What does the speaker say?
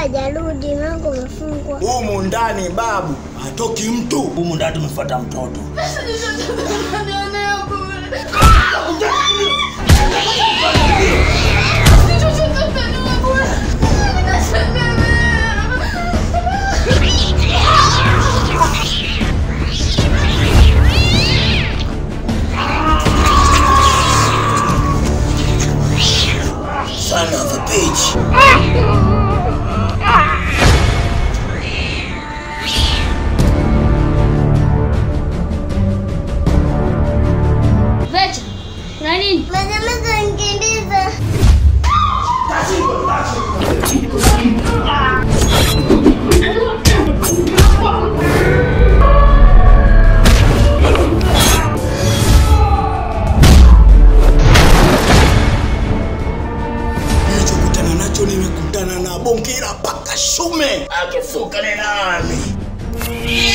hajarudi, mlango umefungwa. Humu ndani babu, hatoki mtu. Humu ndani tumefuata mtoto. Son of a bitch. Vecha, kuna nini? Masameza nikimbiza. Nilichokutana nacho nimekutana na bongera paka shume. Akifuka ni nani?